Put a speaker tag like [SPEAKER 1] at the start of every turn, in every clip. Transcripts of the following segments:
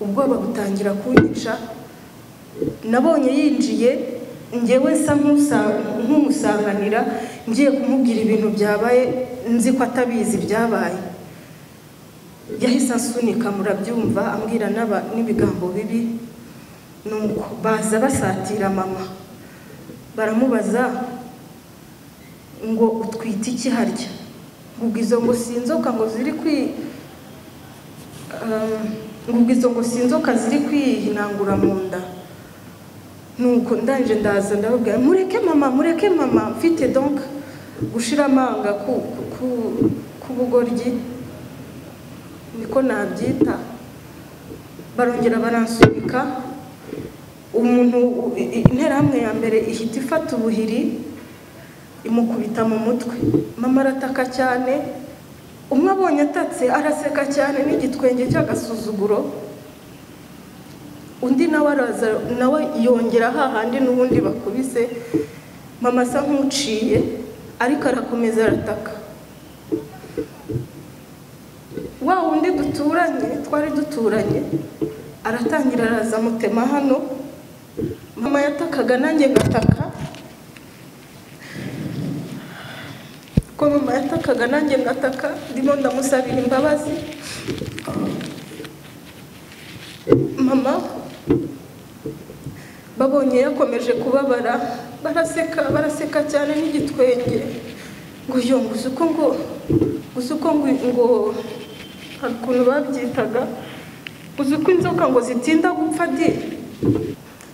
[SPEAKER 1] ubwoba butangira kunyica nabonye yinjiye ngewe nsa nk'umusanganira ngiye kumubwira ibintu byabaye nzi ko atabizi ibyabaye yahise asunika murabyumva ambwira n'aba- n'ibigambo bibi nuko baza basatira mama baramubaza ngo utwite iki harya ngo izo ngo si inzoka ngo ziri kwi Ah, ngo izo ngo si inzoka ziri kwihinangura mu nda nuko ndanje ndaza ndababwira mureke mama mureke mama mfite donc gushira amanga ku ku kubugoryi niko nabyita barongera baransunika umuntu u- i- i- interahamwe ya mbere ihita ifata ubuhiri imukubita mu mutwe mama arataka cyane umwe abonye atatse araseka cyane n'igitwenge cy'agasuzuguro undi nawe araza nawe yongera hahandi n'ubundi bakubise mama asa nk'uciye ariko arakomeza arataka wa wundi duturanye twari duturanye aratangira araza amutema hano mama yatakaga nanjye ngataka ko mama yatakaga nanjye ngataka ndimo ndamusabira imbabazi mama babonye yakomeje kubabara baraseka baraseka cyane n'igitwenge ngo yo gusa uko ngo gusa uko ngo ngo hari ukuntu babyitaga gusa uko inzoka ngo zitinda gupfa di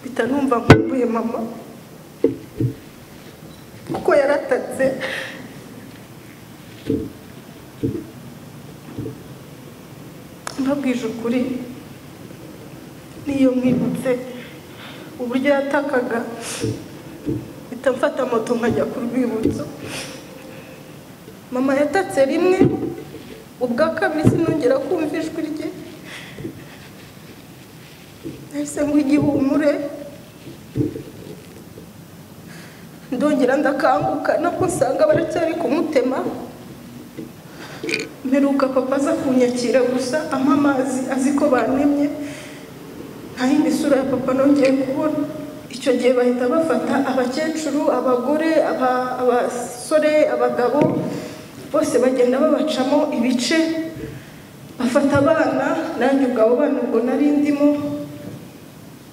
[SPEAKER 1] mpita numva nkumbuye mama kuko yaratatse mbabwije ukuri n'iyo mwibutse uburyo yatakaga mpita mfata moto nkajya ku rwibutso mama yatatse rimwe ubwa kabiri sinongera kumva ijwi rye nahise ngo igihumure ndongera ndakanguka nabwo usanga baracyari kumutema mperuka papa aza kunyakira gusa ampa amazi azi ko banemye nta yindi sura ya papa nongeye kubona icyo gihe bahita bafata abakecuru abagore aba- abasore abagabo bose bagenda babacamo ibice bafata abana nanjye ubwo abo bana ubwo nari ndimo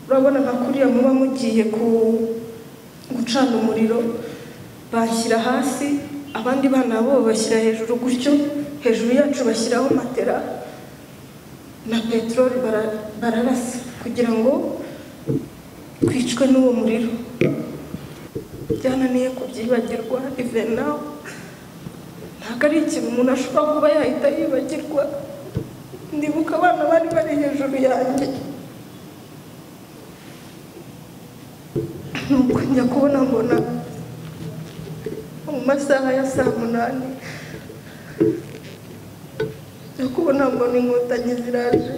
[SPEAKER 1] urabona nka kuriya muba mugiye ku gucana umuriro bashyira hasi abandi bana bo bashyira hejuru gutyo hejuru yacu bashyiraho matera na peteroli bara- bararasa kugira ngo twicwe n'uwo muriro byananiye kubyibagirwa ive nawe ntabwo ari ikintu umuntu ashobora kuba yahita yibagirwa ndibuka abana bari bari hejuru yanjye nuko njya kubona mbona mu masaha ya saa munani njya kubona mbona inkotanyi ziraje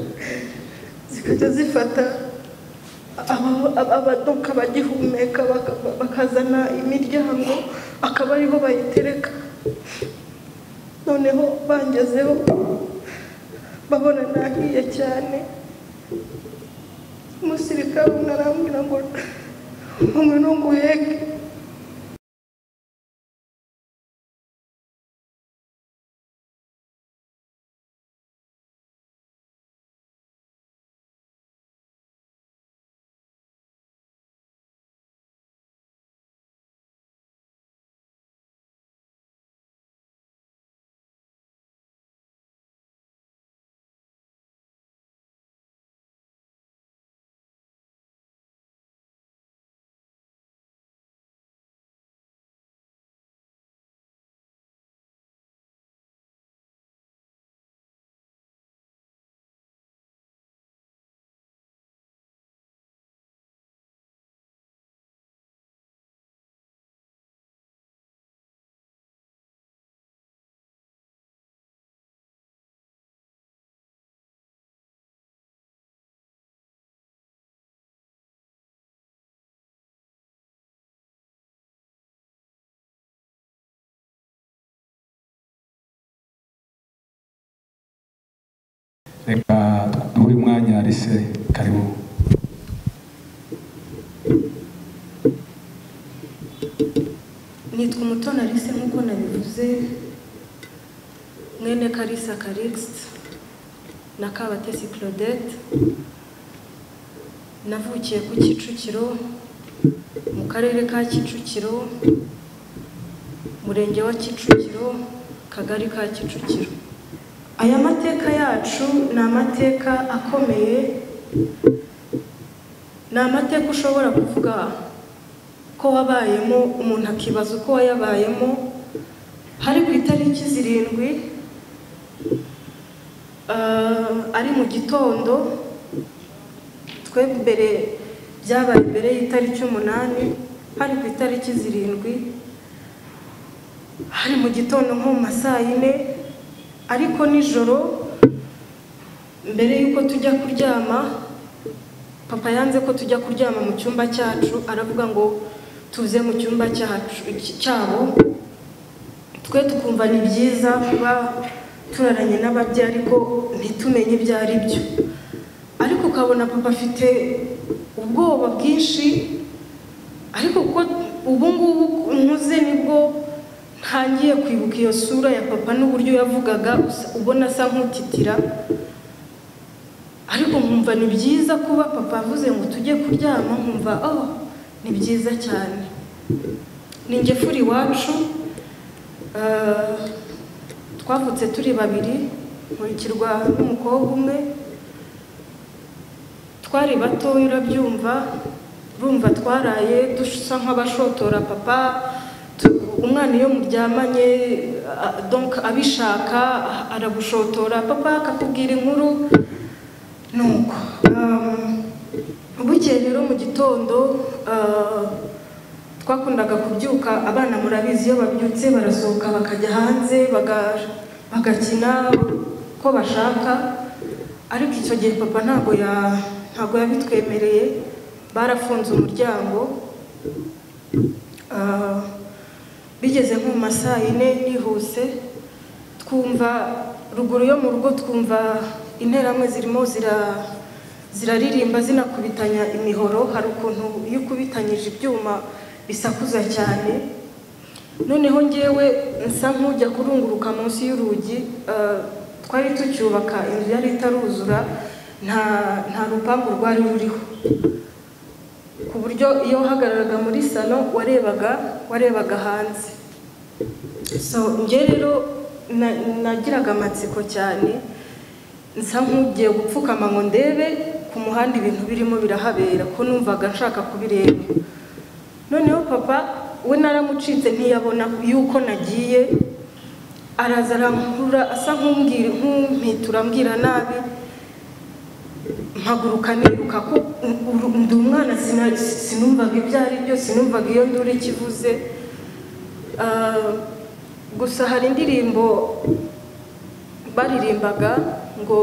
[SPEAKER 1] zikajya zifata aba- aba- abadoka bagihumeka baka- bakazana imiryango akaba ariho bayitereka noneho bangezeho babona nahiye cyane umusirikare umwe arambwira ngo umwe ntunguyeke
[SPEAKER 2] reka duhe umwanya rise karibu
[SPEAKER 1] nitwa umutoni alice nk'uko nabivuze mwene karisa karikisi na kabatesi claudette navukiye ku kicukiro mu karere ka kicukiro murenge wa kicukiro kagari ka kicukiro aya mateka yacu ni amateka akomeye ni amateka ushobora kuvuga ko wabayemo umuntu akibaza uko wayabayemo hari ku itariki zirindwi ah, ari mu gitondo twe mbere byabaye mbere y'itariki umunani hari ku itariki zirindwi hari mu gitondo nko mu ma saa yine ariko nijoro mbere y'uko tujya kuryama papa yanze ko tujya kuryama mu cyumba cyacu aravuga ngo tuze mu cyumba cyacu cyabo twe tukumva ni byiza kuba turaranye n'ababyeyi ariko ntitumenye ibyo ari byo ariko ukabona papa afite ubwoba bwinshi ariko kuko ubu ngubu nkuze nibwo ntangiye kwibuka iyo sura ya papa n'uburyo yavugaga usa- ubona asa nk'utitira ariko nkumva ni byiza kuba papa avuze ngo tujye kuryama nkumva oh ni byiza cyane ni njye furi iwacu eh, twavutse turi babiri nkurikirwa n'umukobwa umwe twari batoya urabyumva urumva twaraye dusa nk'abashotora papa tu- umwana iyo muryamanye a- a- donc abishaka a- aragushotora papa akakubwira inkuru nuko um, bukeye rero mu gitondo uh, twakundaga kubyuka abana murabizi iyo babyutse barasohoka bakajya hanze baga- bagakina uko bashaka ariko icyo gihe papa ntabwo ya ntabwo yabitwemereye barafunze umuryango Ah, bigeze nko mu ma saa yine nihuse twumva ruguru yo mu rugo twumva interamwe zirimo zira- ziraririmba zinakubitanya imihoro hari ukuntu iyo ukubitanyije ibyuma bisakuza cyane noneho ngewe nsa nk'ujya kurunguruka munsi y'urugi ah, twari tucyubaka inzu yari itaruzura nta nta rupangu rwari ruriho ku buryo iyo wahagararaga muri salo warebaga warebaga hanze so njye rero na- nagiraga amatsiko cyane nsa nk'ugiye gupfukama ngo ndebe ku muhanda ibintu birimo birahabera ko numvaga nshaka kubireba noneho papa we naramucitse ntiyabona yuko nagiye araza arankurura asa nk'umbwira nk'umpitura ambwira nabi mpaguruka niruka ko uru- ndi umwana sina- sinumvaga ibyo ari byo sinumvaga iyo nduru ikivuze Ah, gusa hari indirimbo baririmbaga ngo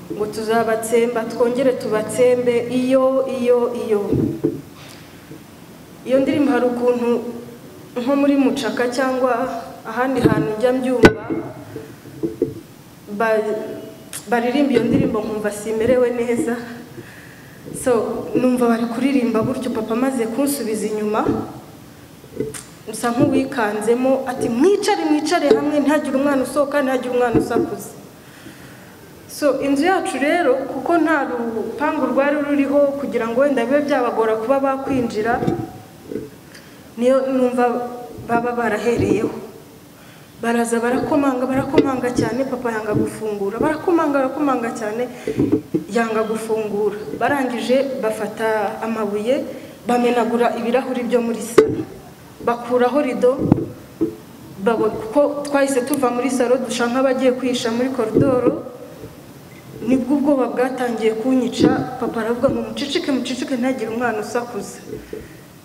[SPEAKER 1] ngo tuzabatsemba twongere tubatsembe iyo iyo iyo iyo ndirimbo hari ukuntu nko muri mucaka cyangwa ahandi hantu njya mbyumva ba- baririmba iyo ndirimbo nkumva simerewe neza so numva bari kuririmba gutyo papa amaze kunsubiza inyuma usa nk'uwikanzemo ati mwicare mwicare hamwe ntihagire umwana usohoka ntihagire umwana usakuza so inzu yacu rero kuko nta rupangu rwari ruriho kugira ngo wenda bibe byabagora kuba bakwinjira niyo numva baba barahereyeho baraza barakomanga barakomanga cyane papa yanga gufungura barakomanga barakomanga cyane yanga gufungura barangije bafata amabuye bamenagura ibirahuri byo muri salo bakuraho rido babo- kuko twahise tuva muri salo dusha nk'abagiye kwihisha muri koridoro nibwo ubwoba bwatangiye kunyica papa aravuga ngo mucicike mucicike ntagire umwana usakuza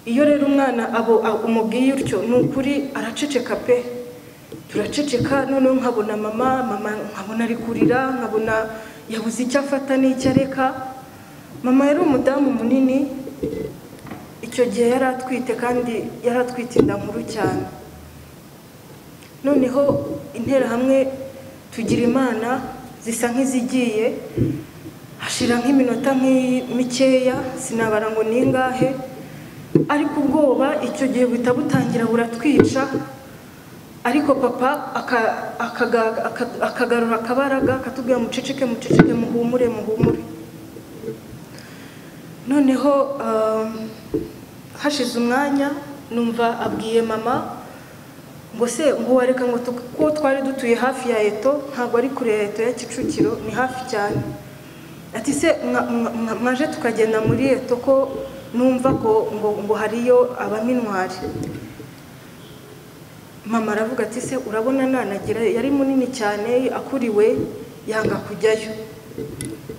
[SPEAKER 1] iyo rero umwana abo a- umubwiye utyo ni ukuri araceceka pe turaceceka noneho nkabona mama mama nkabona ari kurira nkabona yabuze icyo afata n'icyo areka mama yari umudamu munini icyo gihe yari atwite kandi yari atwite inda nkuru cyane noneho interahamwe tugira imana zisa nk'izigiye hashira nk'iminota nk'i- mikeya sinabara ngo ni ingahe ariko ubwoba icyo gihe buhita butangira buratwica ariko papa aka- akaga- aka- akagarura akabaraga akatubwira muceceke muceceke muhumure muhumure noneho um, hashize umwanya numva abwiye mama ngo se ngo wareka ngo tu- ko twari dutuye hafi ya eto ntabwo ari kure ya eto ya kicukiro ni hafi cyane ati se mwa- mwa- mwa- mwaje tukagenda muri eto ko numva ko ngo, ngo hariyo abaminwari mama aravuga ati se urabona nanagira yari munini cyane akuriwe yanga kujyayo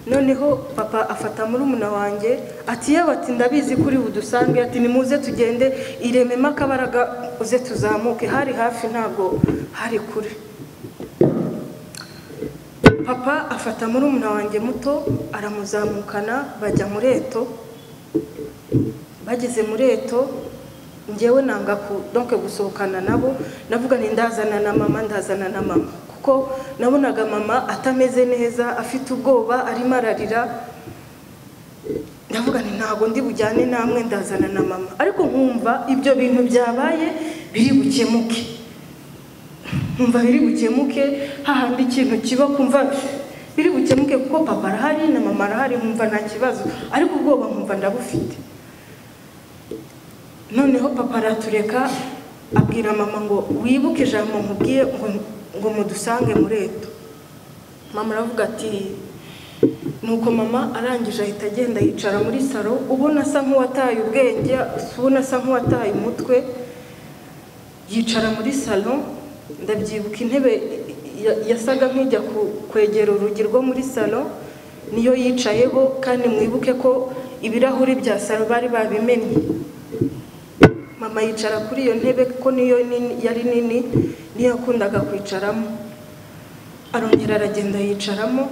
[SPEAKER 1] noneho papa afata muri umuna wanjye ati yewe ati ndabizi kuri budusange ati nimuze tugende irememo akabaraga uze tuzamuke hari hafi ntabwo hari kure papa afata muri umuna wanjye muto aramuzamukana bajya muri eto bageze muri eto ngewe nanga ku donke gusohokana nabo navuga ni ndazana na mama ndazana na mama kuko nabonaga mama atameze neza afite ubwoba arimo ararira ndavuga nti ntabwo ndi bujyane namwe ndazana na mama ariko nkumva ibyo bintu byabaye biri bukemuke nkumva biri bukemuke hahandi ikintu kiba kumva biri bukemuke kuko papa arahari na mama arahari nkumva nta kibazo ariko ubwoba nkumva ndabufite noneho papa aratureka abwira mama ngo wibuke ijambo nkubwiye ngo ngo mudusange muri eto mama aravuga ati nuko mama arangije ahita agenda yicara muri saro ubona asa nk'uwataye ubwenge ubona asa nk'uwataye umutwe yicara muri salo ndabyibuka intebe ya- yasaga nk'ijya ku- kwegera urugi rwo muri salo niyo yicayeho kandi mwibuke ko ibirahuri bya salo bari babimennye mama yicara kuri iyo ntebe kuko niyo nini- yari nini niyo yakundaga kwicaramo arongera aragenda yicaramo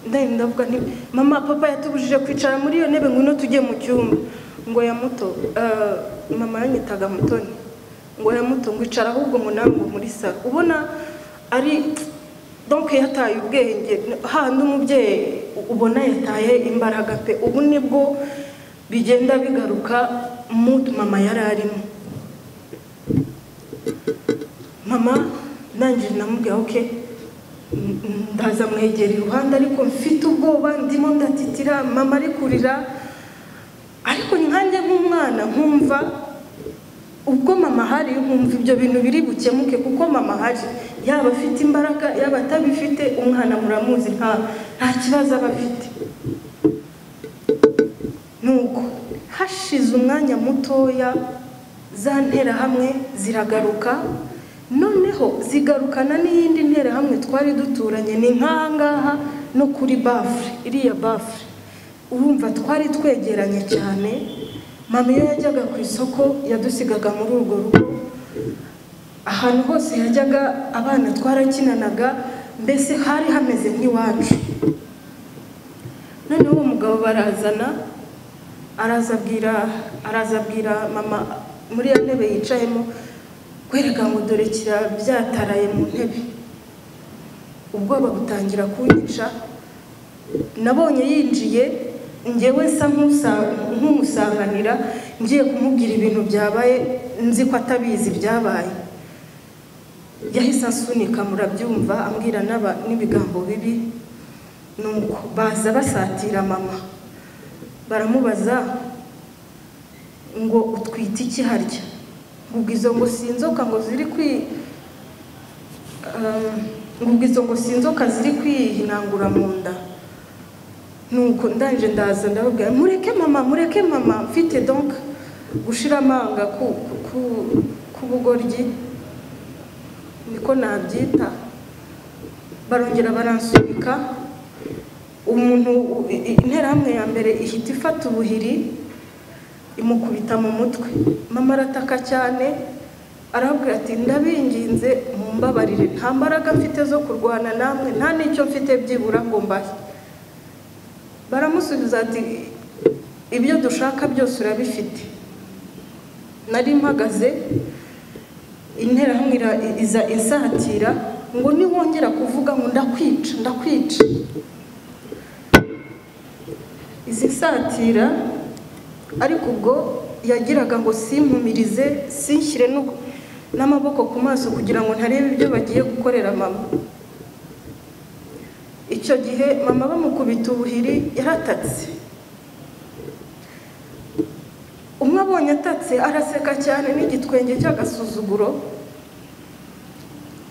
[SPEAKER 1] ndahita ndavuga nti mama papa yatubujije kwicara muri iyo ntebe ngwino tujye mu cyumba ngo ya muto eh, mama yanyitaga mutoni ngo ya muto ngo icara ahubwo ngo nawe ngo muri saro ubona ari donke yataye ubwenge hahandi umubyeyi ubona yataye imbaraga pe ubu nibwo bigenda bigaruka mu mama yari arimo mama ndangije ndamubwira oke ndaza mwegera iruhande ariko mfite ubwoba ndimo ndatitira mama ari kurira ariko nkanjye nk'umwana nkumva ubwo mama ahari nkumva ibyo bintu biri bukemuke kuko mama ahari yaba afite imbaraga yaba atabifite umwana muramuzi nta nta kibazo aba afite nuko hashize umwanya mutoya za nterahamwe ziragaruka noneho zigarukana n'iyindi nterahamwe twari duturanye ni nk'ahangaha no kuri bafure iriya bafure urumva twari twegeranye cyane mama iyo yajyaga ku isoko yadusigaga muri urwo rugo ahantu hose yajyaga abana twarakinanaga mbese hari hameze nk'iwacu noneho uwo mugabo barazana araza abwira araza abwira mama muri ya ntebe yicayemo kwereka ngo dore kira byataraye mu ntebe ubwoba butangira kunyica nabonye yinjiye ngewe nsa nk'usa- nk'umusanganira ngiye kumubwira ibintu byabaye nzi ko atabizi ibyabaye yahise asunika murabyumva ambwira n'aba- n'ibigambo bibi nuko baza basatira mama baramubaza ngo utwite iki harya ngo izo ngo si inzoka ngo ziri kwi Ah, ngo izo ngo si inzoka ziri kwihinangura mu nda nuko ndangije ndaza ndababwira mureke mama mureke mama mfite donc gushira amanga ku ku kubugoryi niko nabyita barongera baransubika umuntu i- i- interahamwe ya mbere ihita ifata ubuhiri imukubita mu mutwe mama arataka cyane arabwira ati ndabinginze mumbabarire nta mbaraga mfite zo kurwana namwe nta n'icyo mfite byibura ngo mbahe baramusubiza ati ibyo dushaka byose urabifite nari mpagaze interahamwe ira- iza insatira ngo niwongera kuvuga ngo ndakwica ndakwica izi nsatira ariko ubwo yagiraga ngo simpumirize sinshyire no- n'amaboko ku maso kugira ngo ntarebe ibyo bagiye gukorera mama icyo gihe mama bamukubita ubuhiri yaratatse umwe abonye atatse araseka cyane n'igitwenge cy'agasuzuguro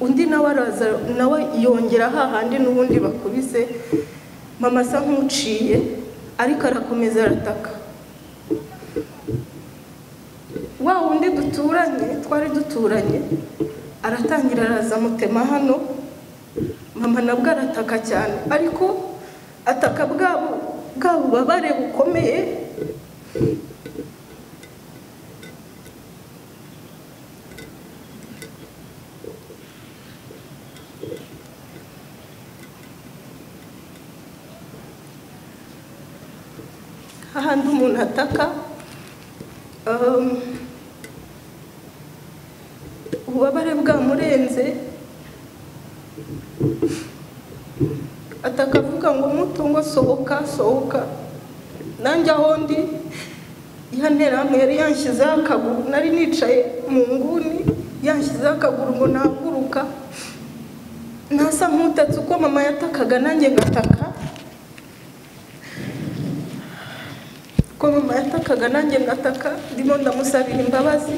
[SPEAKER 1] undi nawe araza nawe yongera hahandi n'ubundi bakubise mama asa nk'uciye ariko arakomeza arataka wa wundi duturanye twari duturanye aratangira araza amutema hano mama nabwo arataka cyane ariko ataka bwabo bwa bubabare bukomeye hahandi umuntu ataka um, ububabare bwamurenze ataka avuga ngo muto ngo sohoka sohoka nanjye aho ndi ya nterahamwe yari yanshyizeho akaguru nari nicaye mu nguni yanshyizeho akaguru ngo nahaguruka nasa nk'utatse uko mama yatakaga nanjye ngataka uko mama yatakaga nanjye ngataka ndimo ndamusabira imbabazi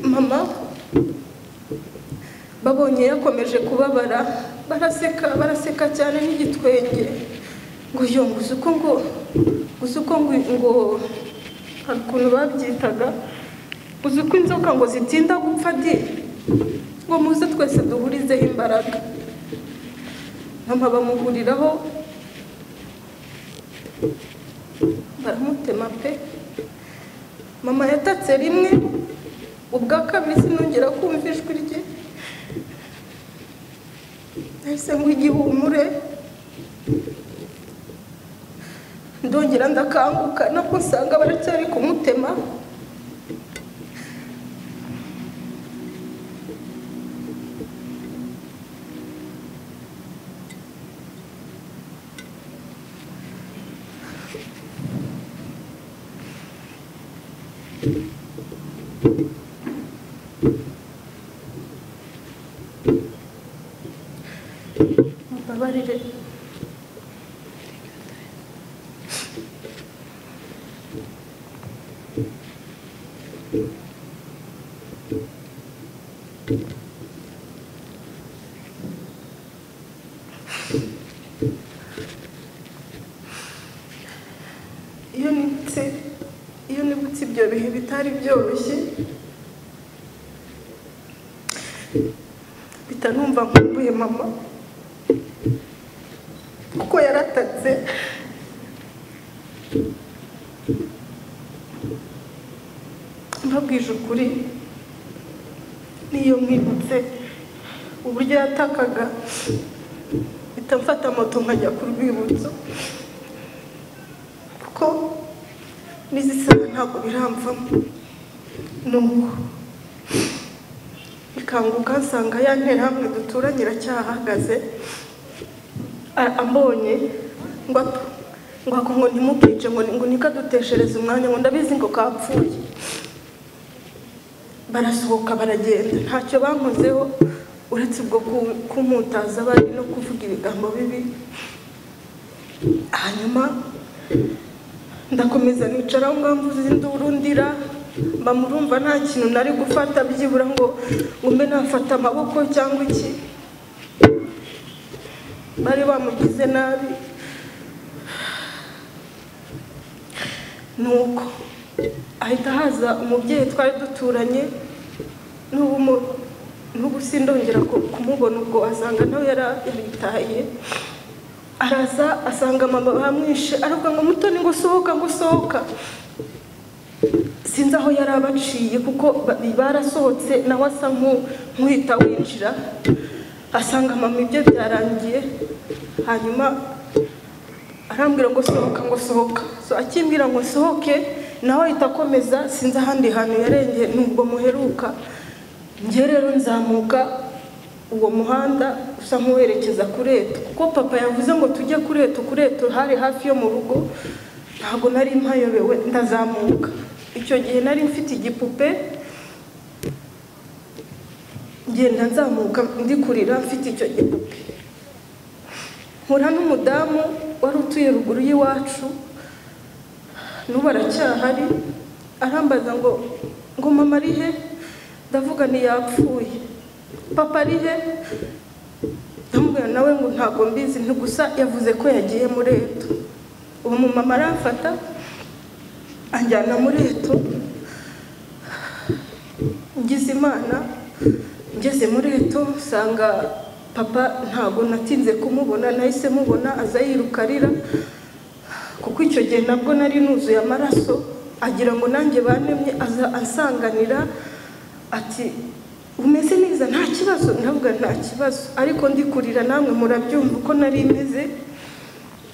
[SPEAKER 1] mama babonye yakomeje kubabara baraseka baraseka cyane n'igitwenge ngo yo nguzi uko ngo gusa uko ngo ngo hari ukuntu babyitaga uzi uko inzoka ngo zitinda gupfa di ngo muze twese duhurizeho imbaraga mama bamuhuriraho baramutema pe mama yatatse rimwe ubwa kabiri sinongera kumva ijwi rye nahise ngo igihumure ndongera ndakanguka nabwo usanga baracyari kumutema mbabarire iyo nibutse iyo nibutse ibyo bihe bitari byoroshye mpita numva nkumbuye mama kuko yaratatse mbabwije ukuri n'iyo mwibutse uburyo yatakaga mpita mfata moto nkajya ku rwibutso kuko n'izi saha ntabwo biramvamo nuko ikanguka nsanga ya nterahamwe duturanye iracyahagaze a- ambonye ngo at- ngo ako ngo ntimukice ngo ngo niko aduteshereze umwanya ngo ndabizi ngo kapfuye barasohoka baragenda ntacyo bankozeho uretse ubwo ku- kumputaza bari no kuvuga ibigambo bibi hanyuma ndakomeza nicara aho ngaho mvuze induru ndira mba murumva nta kintu nari gufata byibura ngo ngo mbe nafata amaboko cyangwa iki bari bamugize nabi nuko ahita haza umubyeyi twari duturanye n'ubu mu- n'ubu sindongera ku- kumubona ubwo asanga nawe yara- yaritaye araza asanga mama bamwishe aravuga ngo mutoni ngo usohoka ngo usohoka sinzi aho yari abaciye kuko ba- barasohotse nawe asa nk'u- nk'uhita winjira asanga mama ibyo byarangiye hanyuma arambwira ngo sohoka ngo sohoka so akimbwira ngo sohoke nawe ahita akomeza sinzi ahandi hantu yarengeye nubwo muheruka njye rero nzamuka uwo muhanda usa nk'uwerekeza kuri eto kuko papa yavuze ngo tujye kuri eto kuri eto hari hafi yo mu rugo ntabwo nari mpayobewe ndazamuka icyo gihe nari mfite igipupe ngenda nzamuka ndi kurira mfite icyo gipupe nkura n'umudamu wari utuye ruguru y'iwacu n'ubu aracyahari arambaza ngo ngo mama ari he ndavuga ntiyapfuye papa ari he ndamubwira nawe ngo ntabwo mbizi ni gusa yavuze ko yagiye muri eto ubu mumama aramfata anjyana muri eto ngize imana ngeze muri eto nsanga papa ntabwo natinze kumubona nahise mubona aza yiruka arira kuko icyo gihe nabwo nari nuzuye amaraso agira ngo nanjye banemye aza ansanganira ati umeze neza nta kibazo ndavuga nta kibazo ariko ndi kurira namwe murabyumva uko nari meze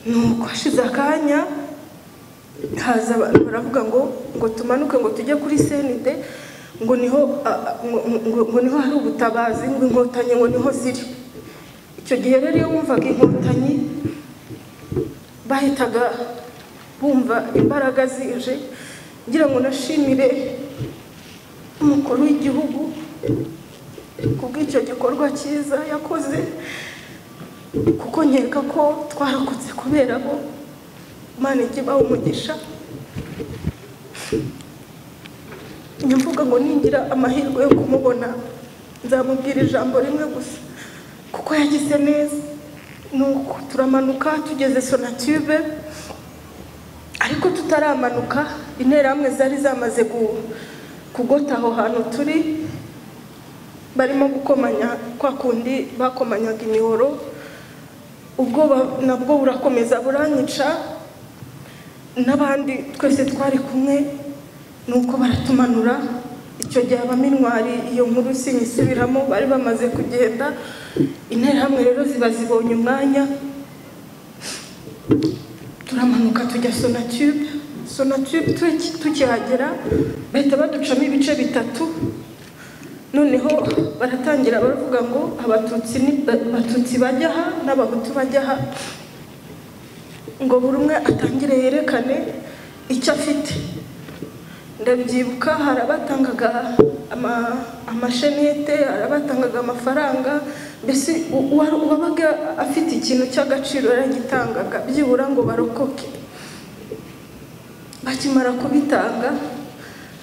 [SPEAKER 1] nuko hashize akanya haza abantu baravuga ngo ngo tumanuke ngo tujye kuri senide ngo niho a- a- ngo- ngo- ngo niho hari ubutabazi ngo inkotanyi ngo niho ziri icyo gihe rero iyo wumvaga inkotanyi bahitaga bumva imbaraga zije ngira ngo nashimire umukuru w'igihugu kubw'icyo gikorwa cyiza yakoze kuko nkeka ko twarokotse kubera bo imana ijya ibaha umugisha njya mvuga ngo ningira amahirwe yo kumubona nzamubwira ijambo rimwe gusa kuko yagize neza nuko turamanuka tugeze sonatube ariko tutaramanuka interahamwe zari zamaze gu- kugota aho hantu turi barimo gukomanya kwa kundi bakomanyaga imihoro ubwoba nabwo burakomeza buranyica n'abandi twese twari kumwe nuko baratumanura icyo gihe abaminwari iyo nkuru sinyisubiramo bari bamaze kugenda interahamwe rero ziba zibonye umwanya turamanuka tujya sonatube sonatube tuki- tukihagera bahita baducamo ibice bitatu noneho baratangira baravuga ngo abatutsi ni- abatutsi bajya aha n'abahutu bajya aha ngo buri umwe atangire yerekane icyo afite ndabyibuka hari abatangaga ama- amashenete hari abatangaga amafaranga mbese u- uwa- uwabaga afite ikintu cy'agaciro yaragitangaga byibura ngo barokoke bakimara kubitanga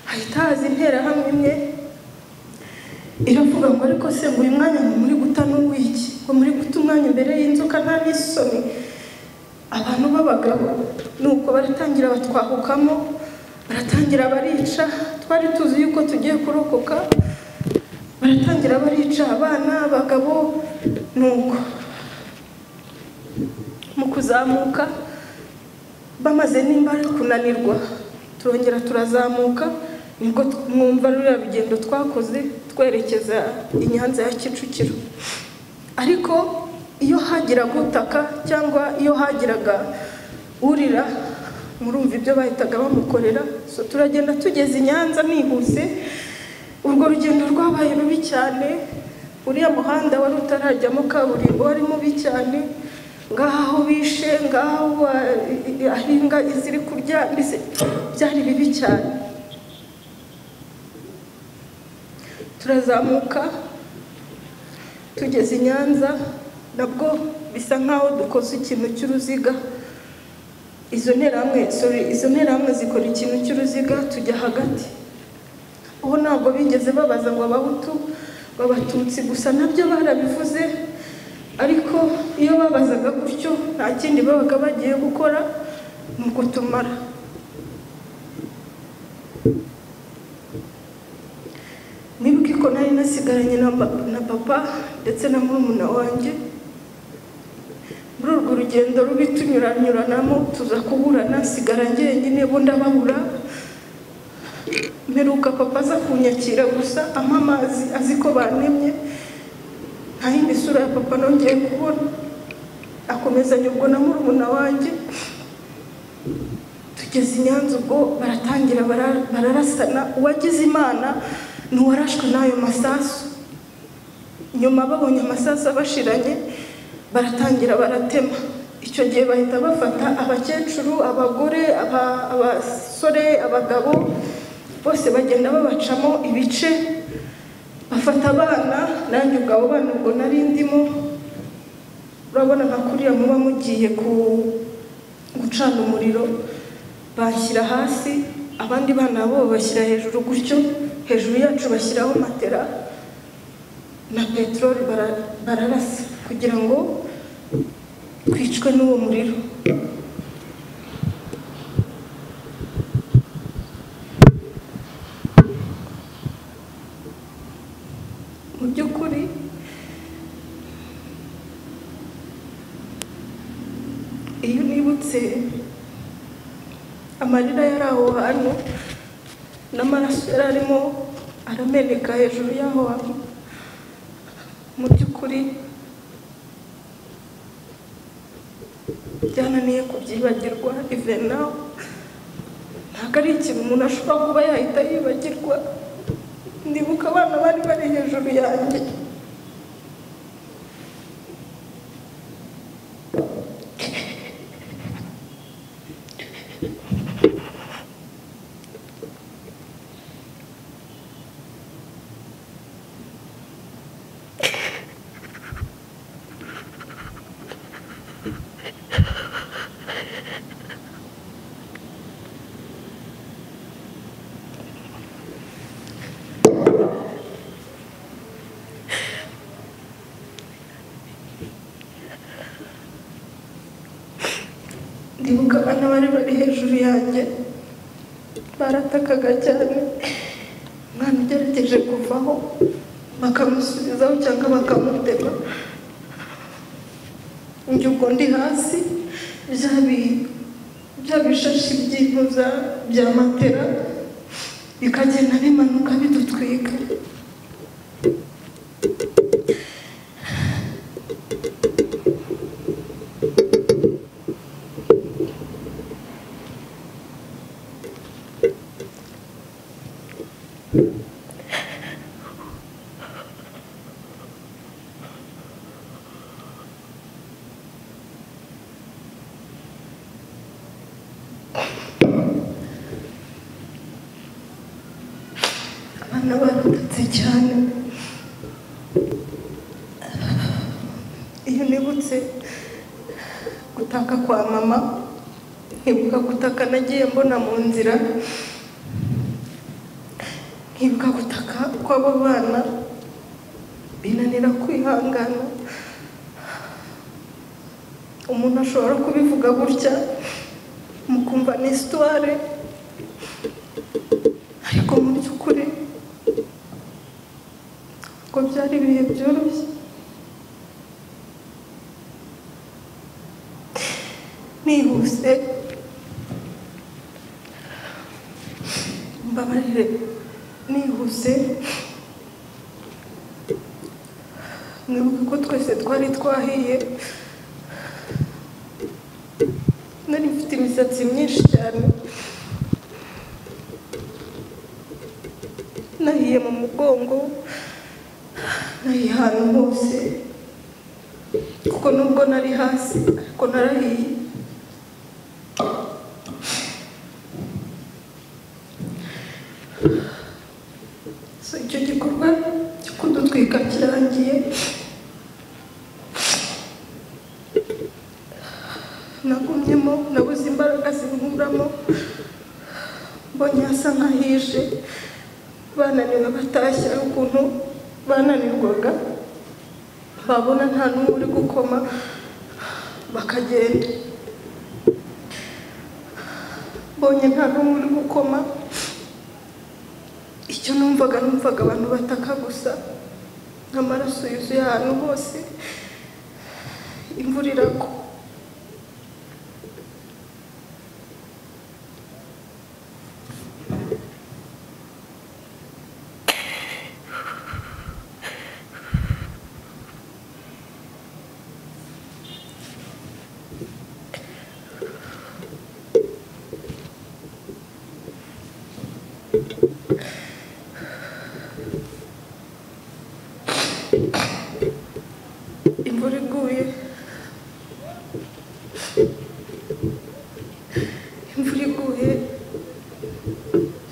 [SPEAKER 1] hahita haza interahamwe imwe iravuga ngo ariko se ngo uyu mwanya ngo muri guta n'uw'iki ngo muri guta umwanya imbere y'inzoka nta n'isoni abantu b'abagabo nuko baratangira batwahukamo baratangira barica twari tuzi yuko tugiye kurokoka baratangira barica abana abagabo nuko mu kuzamuka bamaze nimba ari kunanirwa turongera turazamuka nibwo mwumva ruriya rugendo twakoze twerekeza i nyanza ya kicukiro ariko iyo hagiraga utaka cyangwa iyo hagiraga urira murumva ibyo bahitaga bamukorera so turagenda tugeze i nyanza nihuse urwo rugendo rwabaye rubi cyane uriya muhanda wari utarajyamo kaburimbo wari mubi cyane ngaho aho bishe ngaho ba- aho imbwa ziri kurya mbese byari bibi cyane turazamuka tugeze i nyanza nabwo bisa nk'aho dukoze ikintu cy'uruziga izo nterahamwe sorry, izo nterahamwe zikora ikintu cy'uruziga tujya hagati ubu ntabwo bigeze babaza ngo abahutu ngo abatutsi gusa nabyo barabivuze ariko iyo babazaga gutyo nta kindi babaga bagiye gukora ni ugutumara nibuka ko nari nasigaranye na ma- na papa ndetse na murumuna wanjye muri urwo rugendo rubi tunyuranyuranamo tuza kuburana nsigara njyenyine bo ndababura mperuka papa aza kunyakira gusa ampa amazi azi ko banemye nta yindi sura ya papa nongeye kubona akomezanya ubwo na murumuna wanjye tujya kugeza i nyanza ubwo baratangira bara- bararasana uwagize imana ni uwarashwe n'ayo masasu nyuma babonye amasasu abashiranye baratangira baratema icyo gihe bahita bafata abakecuru abagore aba- abasore abagabo bose bagenda babacamo ibice bafata abana nanjye ubwo abo bana ubwo nari ndimo urabona nka kuriya muba mugiye ku gucana umuriro bashyira hasi abandi bana bo bashyira hejuru gutyo hejuru yacu bashyiraho matera na peteroli bara- bararasa kugira ngo twicwe n'uwo muriro mu by'ukuri iyo nibutse amarira yari aho hantu n'amaraso yari arimo arameneka hejuru y'aho hantu mu by'ukuri byananiye kubyibagirwa ive nawe ntabwo ari ikintu umuntu ashobora kuba yahita yibagirwa ndibuka abana bari bari hejuru yanjye ndibuka abana bari bari hejuru yanjye baratakaga cyane umwana ugerageje kuvaho bakamusubizaho cyangwa bakamutema njye ubwo ndi hasi bya bi- bya bishashi by'impuza bya matera bikagenda bimanuka bidutwika abana barututse cyane iyo nibutse gutaka kwa mama nkibuka gutaka nagiye mbona mu nzira nkibuka gutaka kw'abo bana binanira kwihangana umuntu ashobora kubivuga gutya mukumva ni isitware ariko mu by'ukuri ngo byari ibihe byoroshye nihuse mbabarire nihuse mwibuke ko twese twari twahiye nari mfite imisatsi myinshi cyane nahiye mu mugongo nahiye ahantu hose kuko nubwo nari hasi ariko narahiye So, icyo gikorwa cyo kudutwika kirangiye nagumyemo nabuze imbaraga zinkuramo mbonye hasa nk'ahije bananiwe batashye ari ukuntu bananirwaga babona nta n'umwe uri gukoma bakagenda mbonye nta n'umwe uri gukoma icyo numvaga numvaga abantu bataka gusa n'amaraso yuzuye ahantu hose imvura iragwa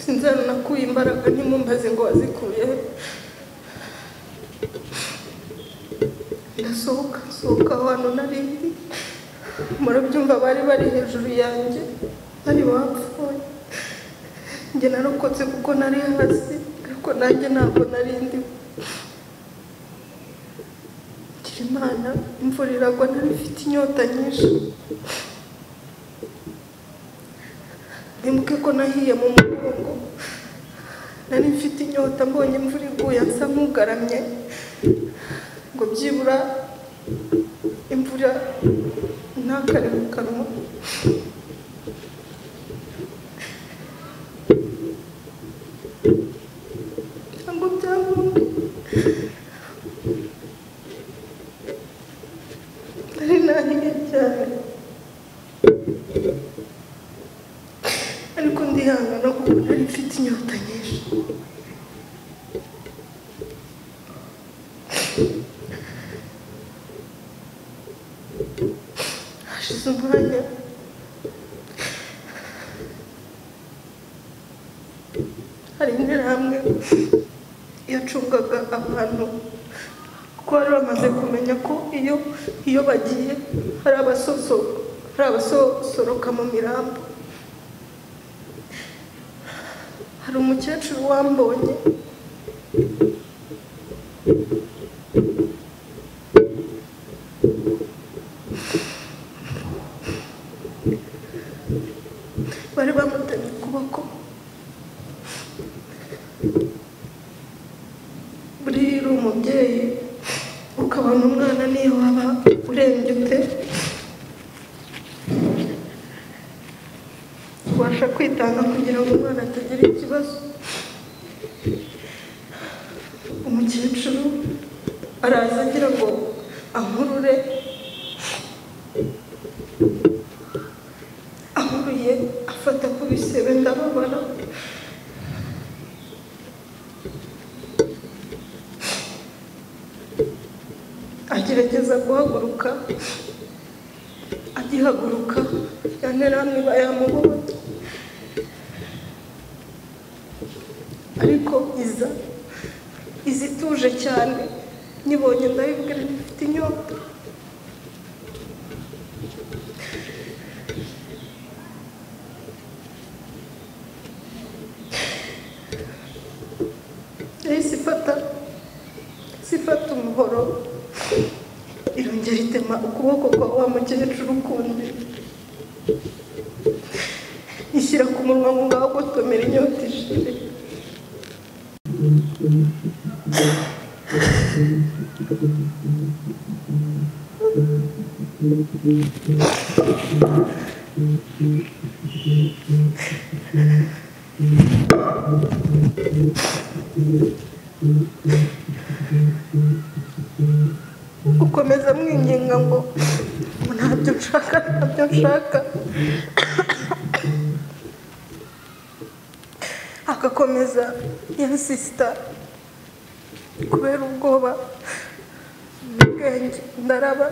[SPEAKER 1] imbaraga ntimumbaze ngo wazikuye he. ndasohoka nsohoka aho hantu nari ndi murabyumva bari bari hejuru yanjye bari bapfuye njye narokotse kuko nari hasi ariko nanjye ntabwo nari ndimo ngira imana imvura iragwa nari mfite inyota nyinshi ndibuke ko nahiye mu mugongo nari mfite inyota mbonye imvura iguye nsa nk'ugaramye ngo byibura imvura ntakare mu kanwa ntabwo byangombwa nari nahiye cyane ariko ndihangana kuko nari mfite inyota nyinshi hashize umwanya hari interahamwe yacungaga abantu kuko bari bamaze kumenya ko iyo iyo bagiye hari abasoso hari abasosoroka mu mirambo hari umukecuru wambonye bari bamutemye ukuboko buriya uri umubyeyi ukabona umwana niyo waba urembye ute ubasha kwitanga kugira ngo umwana atagira ikibazo umukecuru araza agira ngo ankurure ankuruye afata ku bisebe ndababara agerageza guhaguruka agihaguruka yanteramwe bayamubohoye ariko iza iza ituje cyane nyibonye ndayibwira nti mfite inyota yahise ifata sifata umuhoro irongera itema ukuboko kwa wa mukecuru kundi ishyira ku munwa ngo ngaho gutomera inyota ishire gukomeza mwinginga ngo ngo ntabyo nshaka ntabyo nshaka agakomeza yansisita kubera ubwoba n'ubwenge ndaraba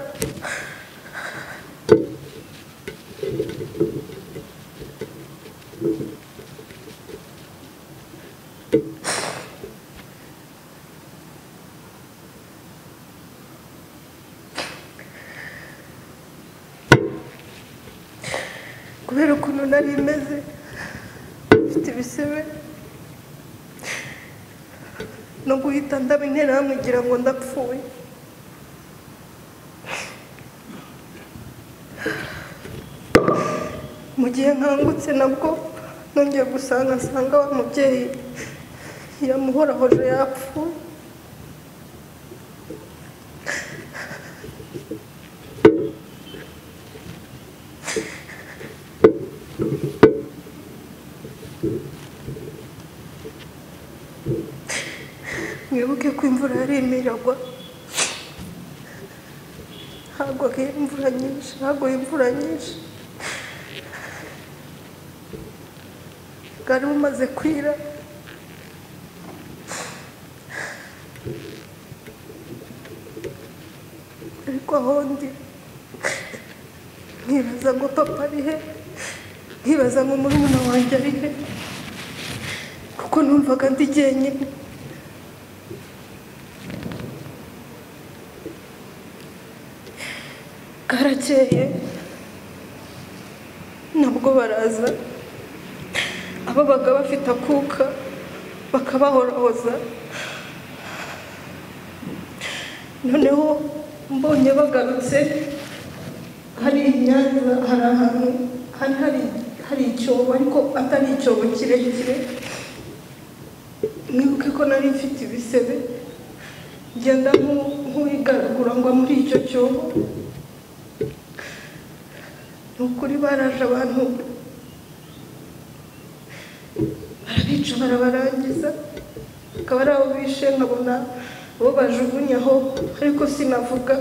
[SPEAKER 1] kubera ukuntu nari meze mfite ibisebe no guhita ndaba interahamwe ngira ngo ndapfuye mu gihe nkangutse nabwo nongeye gusanga nsanga wa mubyeyi yamuhorahoje yapfuye mwibuke ko imvura yarimo iragwa hagwaga imvura nyinshi haguye imvura nyinshi bwari bumaze kwira ariko aho ndi nkibaza ngo papa ari he nkibaza ngo murumuna wanjye ari he kuko kuko numvaga ndi jyenyine karakeye nabwo baraza ababaga bafite akuka bakabahoroza noneho mbonye bagarutse hari inyanza hari ahantu hari hari hari icyobo ariko atari icyobo kirekire mwibuke ko nari mfite ibisebe ngenda nku- nk'uwigaragura ngo muri icyo cyobo ni ukuri baraje abantu barabica barabarangiza akaba ari abo bishe nkabona bo bajugunyaho ariko sinavuga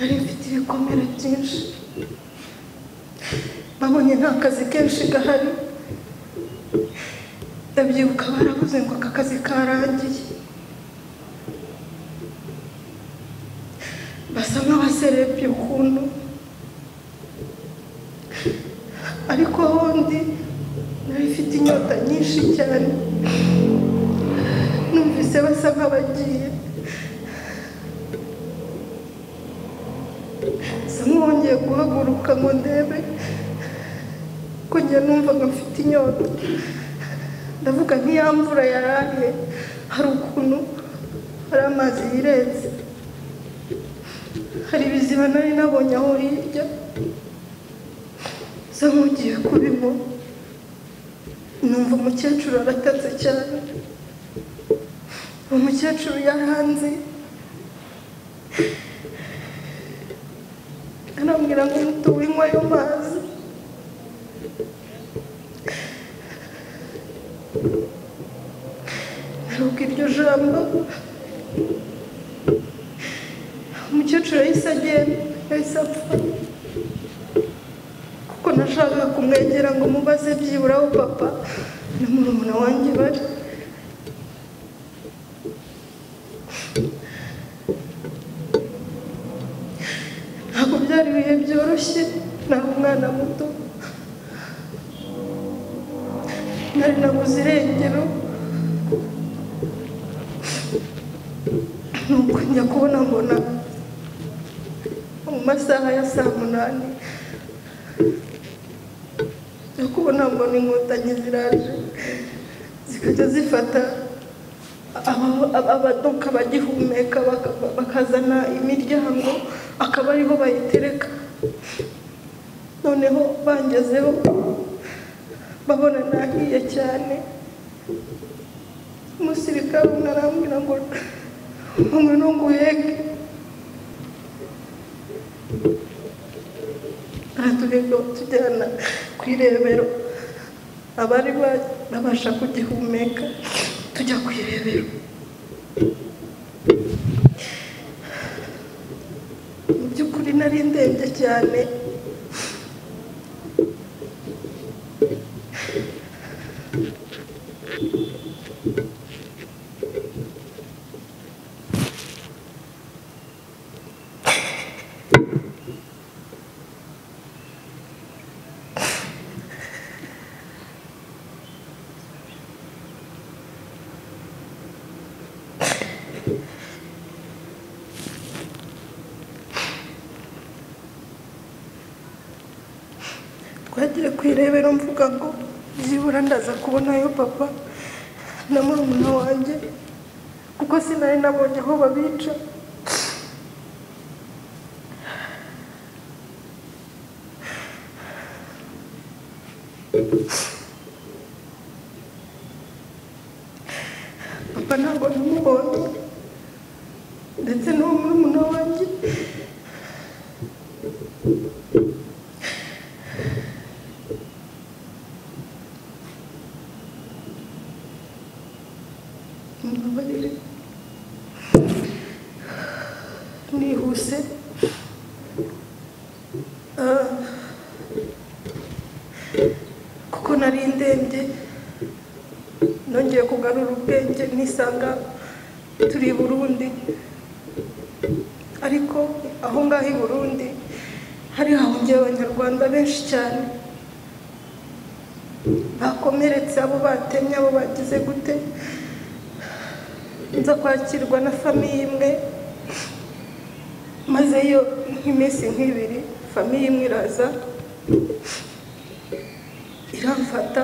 [SPEAKER 1] nari mfite ibikomere byinshi babonye nta kazi kenshi gahari ndabyibuka barabuze ngo aka kazi karangiye basa nk'abaserebye ukuntu ariko aho ndi nari mfite inyota nyinshi cyane numvise basa nk'abagiye bisa nk'uwongeye guhaguruka ngo ndebe ko njye numvaga mfite inyota ndavuga nk'iya mvura yaraye hari ukuntu hari amazi yirenze hari ibiziba nari nabonye aho hirya bisa nk'ugiye kubimo numva umukecuru aratatse cyane uwo mukecuru yaranzi arambwira ngo muto winywa ayo mazi ntabwo iryo jambo umukecuru yahise agenda yahise apfa kuko nashakaga kumwegera ngo mubaze byibura aho papa na murumuna wanjye bari ntabwo byari ibihe byoroshye nari umwana muto nari nabuze irengero nuko njya kubona mbona mu masaha ya saa munani njya kubona mbona inkotanyi ziraje zikajya zifata aba- aba- abaduka bagihumeka baka- bakazana imiryango akaba ariho bayitereka noneho bangezeho babona nahiye cyane umusirikare umwe arambwira ngo umwe ni umuhege aratureka batujyana ku irebero abari babasha kugihumeka tujya ku irebero mu by'ukuri nari ndembye cyane twagiye ku irebero mvuga ngo byibura ndaza kubonayo papa na murumuna wanjye kuko sinari nabonye aho babica papa ntabwo namubonye ndetse n'uwo murumuna wanjye mumbabarire nihuse Ah. kuko nari ndembye nongeye kugarura ubwenge nisanga turi i burundi ariko aho ngaho i burundi hari hahungiye abanyarwanda benshi cyane bakomeretse abo batemye abo bagize gute nza kwakirwa na famiye imwe maze yo nk'iminsi nk'ibiri famiye imwe iraza iramfata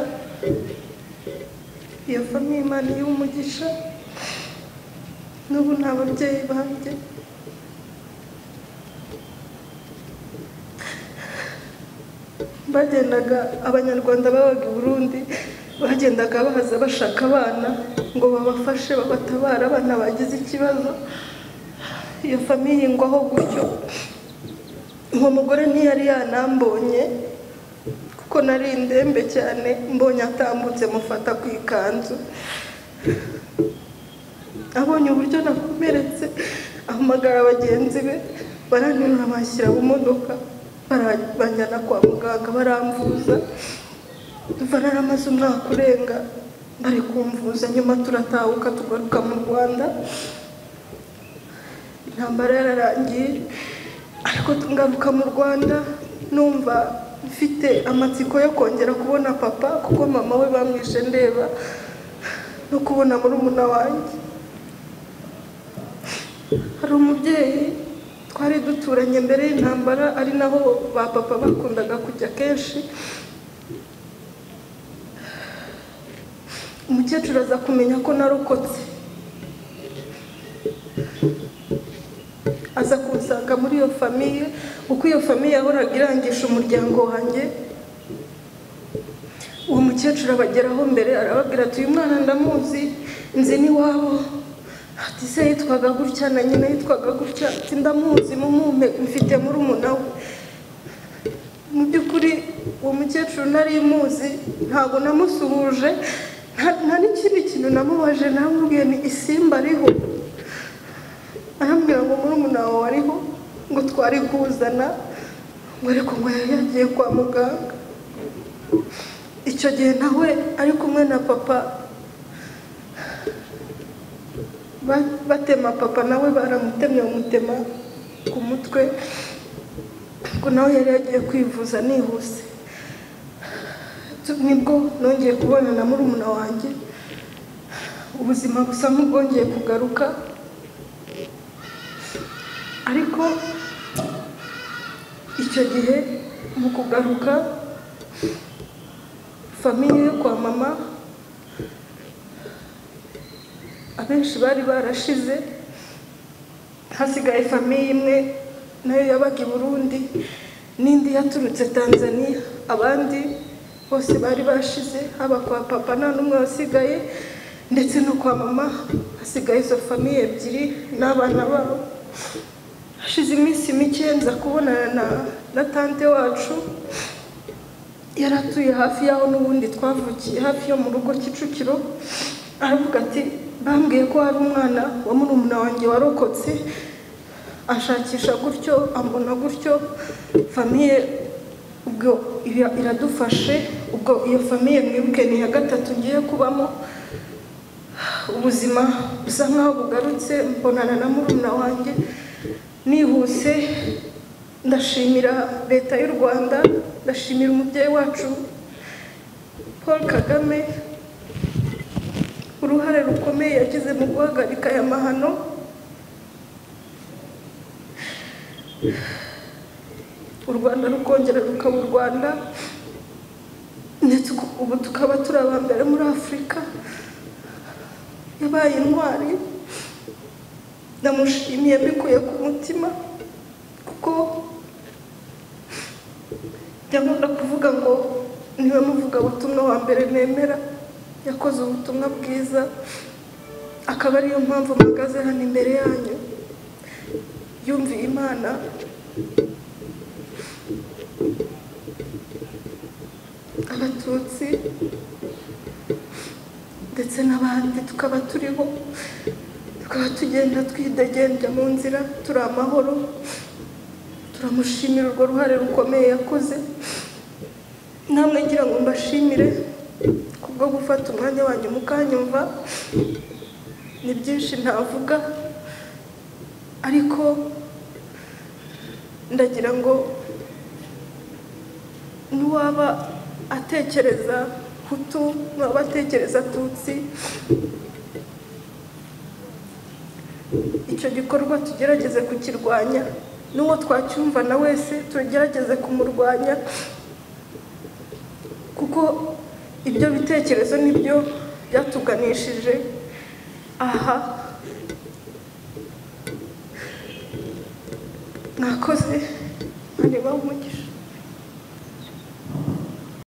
[SPEAKER 1] iyo famiye imana iyiha umugisha n'ubu nta babyeyi banjye bagendaga abanyarwanda babaga i burundi bagendaga baza bashaka abana ngo babafashe babatabare abana bagize ikibazo iyo famiye ingwaho gutyo uwo mugore ntiyari yanambonye kuko nari indembe cyane mbonye atambutse mufata ku ikanzu abonye uburyo nakomeretse ahamagara bagenzi be baranterura bashyira mu modoka bara- banjyana kwa muganga baramvuza dufanara amaze umwaka urenga bari kumvuza nyuma turatahuka tugaruka mu rwanda intambara yararangiye ariko ngaruka mu rwanda numva mfite amatsiko yo kongera kubona papa kuko mama we bamwishe ndeba no kubona murumuna wanjye hari umubyeyi twari duturanye mbere y'intambara ari naho ba papa bakundaga kujya kenshi umukecuru aza kumenya ko narokotse aza kunsanga muri iyo famiye uko iyo famiye yahoraga irangisha umuryango wanjye uwo mukecuru abageraho mbere arababwira ati uyu mwana ndamuzi nzi n'iwabo ati se yitwaga gutya na nyina yitwaga gutya ati ndamuzi mumumpe mfite murumuna we mu by'ukuri uwo mukecuru nari muzi ntabwo namusuhuje nta- nta n'ikindi kintu namubaje namubwiye ni isimba ariho arambwira ngo murumuna wawe ariho ngo twari kuzana ngo ariko ngo yari yagiye kwa muganga icyo gihe nawe ari kumwe na papa ba- batema papa nawe baramutemye bamutema ku mutwe ariko nawe yari yagiye kwivuza nihuse Tu- nibwo nongeye kubona na murumuna wanjye ubuzima busa nk'ubwongeye kugaruka ariko icyo gihe mu kugaruka famiye yo kwa mama abenshi bari barashize hasigaye famiye imwe nayo yabaga i burundi n'indi yaturutse tanzania abandi bose bari bashize haba kwa papa nta n'umwe wasigaye ndetse no kwa mama hasigaye izo famiye ebyiri n'abana babo hashize iminsi mike nza kubonana na, na tante wacu yari atuye hafi y'aho n'ubundi twavukiye hafi yo mu rugo kicukiro aravuga ati bambwiye ko hari umwana wa murumuna wanjye warokotse ashakisha gutyo ambona gutyo famiye ubwo ira- iradufashe ubwo iyo famiye mwibuke ni iya gatatu ngiye kubamo ubuzima busa nk'aho bugarutse mbonana na murumuna wanjye nihuse ndashimira leta y'u rwanda ndashimira umubyeyi wacu paul kagame uruhare rukomeye yagize mu guhagarika aya mahano u rwanda rukongera rukaba u rwanda ndetse uku- ubu tukaba turi aba mbere muri afurika yabaye intwari ndamushimiye mbikuye ku mutima kuko nkunda kuvuga ngo niwe muvugabutumwa wa mbere nemera yakoze ubutumwa bwiza akaba ariyo mpamvu mpagaze hano imbere yanyu yumviye imana abatutsi ndetse n'abandi tukaba turiho tukaba tugenda twidegembya mu nzira turi amahoro turamushimira urwo ruhare rukomeye yakoze namwe ngira ngo mbashimire kubwo gufata umwanya wanyu mukanyumva ni byinshi ntavuga ariko ndagira ngo n'uwaba atekereza hutu n'abatekereza tutsi icyo gikorwa tugerageze kukirwanya n'uwo twacyumva na wese tugerageze kumurwanya kuko ibyo bitekerezo nibyo byatuganishije aha mwakoze mwareba umugisha